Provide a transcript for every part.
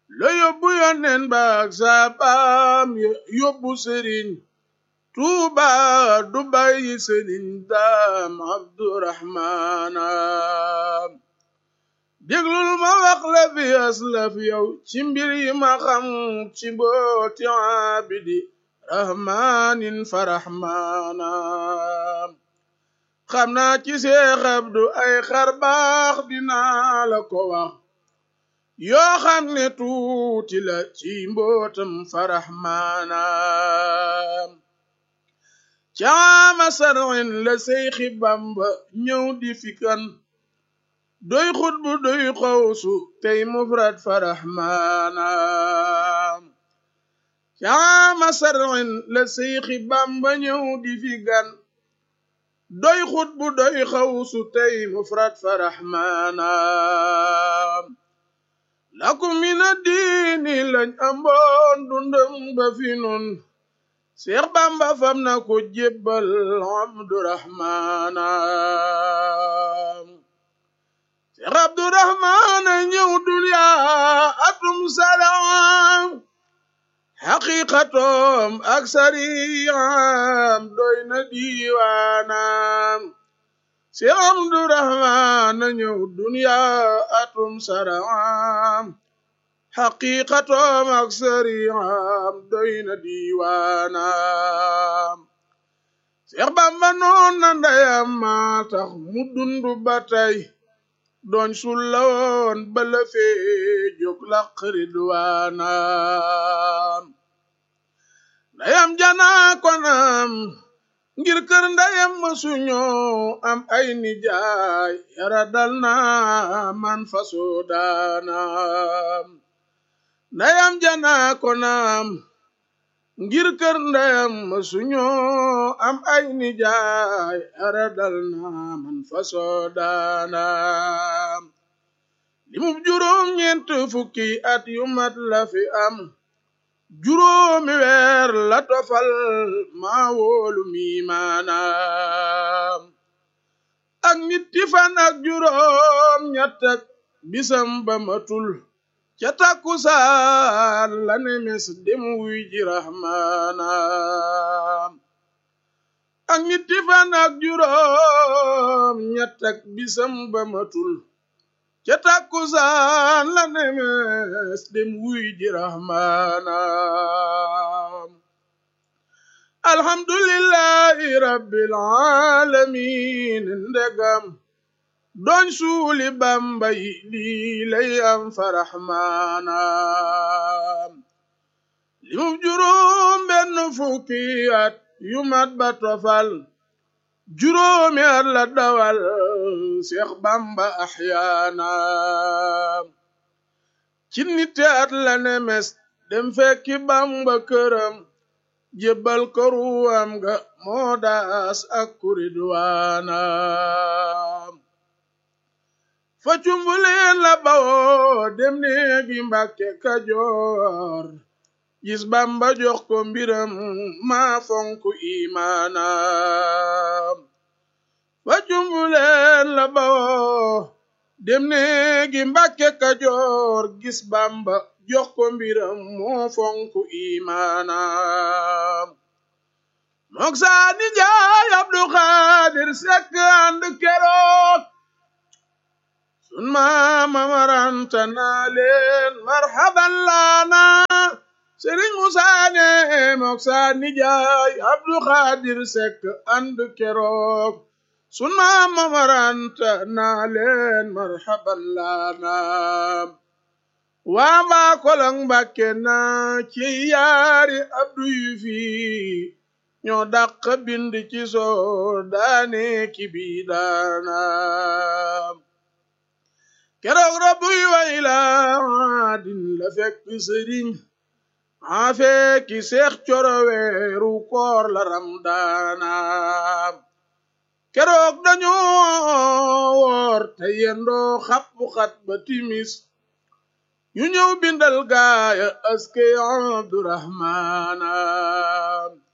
la yóbbu yónneen baak saabaam yóbbu sëriñ tuuba du bàyyi sëriñ daam abdurahmaana déglul ma wax la fi aslaf yow ci mbir yi ma xam ci mbooti abidi rahmanin fa rahmaana xam naa ci Seex Abdu ay xar baax dinaa la ko wax yoo xam ne tuuti la ci mbootam fa rahmaana caama sarwin la Seyxi Bamba ñëw di fikan doy xutbu doy xawsu tey mufrad fa rahmaana caama sarwin la Seyxi Bamba ñëw di fikan doy xutbu doy xawsu tey mufrad fa rahmaana lakum mina diini lañ amboon dundam ba fi nun Seex Bamba fam na ko jébbal Abdurahmaana Seex Abdurahmaana ñëw duniya atum salaam xaqiqatoom ak sariyam doy na diiwaanam Seex Abdurahmaana ñëw duniya atum salaam xaqiqatoom ak sariyam doy na diiwaanam Seex Bamba noon na ndeyam maa tax mu dundu ba tey doon sulla woon bala fee jóg laq ridwaanam ndeyam janaa konam ngir kër ndeyam ma suñoo am ay nijaay yara dal na man fasoo daanam ndeyam janaa konam ngir kër ndeyam ma suñoo am ay nijaay yara dal na man fasoo daanam limub juróom ñeent fukki at yu mat la fi am juróomi weer la tofal maa wóolu mi maanaam ak ñetti fan ak juróom ñett ak bisam ba matul ca takkusaan la nemes dem wuy ji rahmaanaam ak ñetti fan ak juróom ñett ak bisam ba matul ca takkusaan la nemes dem wuy ji rahmaanaam alhamdulillahi rabbil alamin ndegam doñ suuli bamba yi lii lay am fa rahmaanaam limub juróom benn fukki at yu mat ba tofal juróomi at la dawal Seex Bamba axyaanaam ci nite at la nemes dem fekki Bamba këram jébbal ko ruwam ga moo daas ak kuridwaanaam fa cumbuleen la bawoo dem neegi Mbàkke Kajoor gis Bamba jox ko mbiram maa fonk imaanaam fa cumbuleen la bawoo dem neegi Mbàkke Kajoor gis Bamba jox ko mbiram moo fonk imaanaam mook saa ni jaay Abdu Xaadir Sekk ànd keroog sun maama maranta naa leen marhaban laana Sëriñ Musaa ne mook saa ni jaay Abdu Xaadir Sekk ànd keroog sun maama maranta naa leen marhaban laana waa mbaa kolong Mbàkke naa ci yaari Abdu yu fi ñoo dàq bind ci soo daane ki bi daana keroog rabbuy wayla din la fekk sëriñ maa fekki seex coro weeru koor la ramdaana keroog dañoo woor te yendoo xappu xat ba timis ñu ñëw bindal gaaya aske abdurahmaana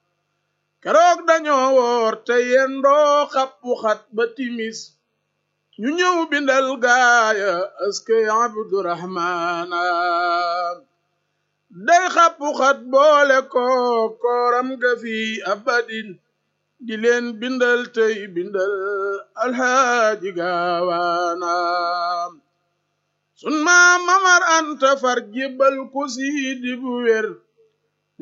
keroog dañoo woor te yendoo xappu xat ba timis ñu ñëw bindal gaaya askey abdurahmaana day xappu xat boole ko kooram ga fi abadin di leen bindal tey bindal alhaaji gaawaana sun maam mamar anta far jébbal ko siidi bu wér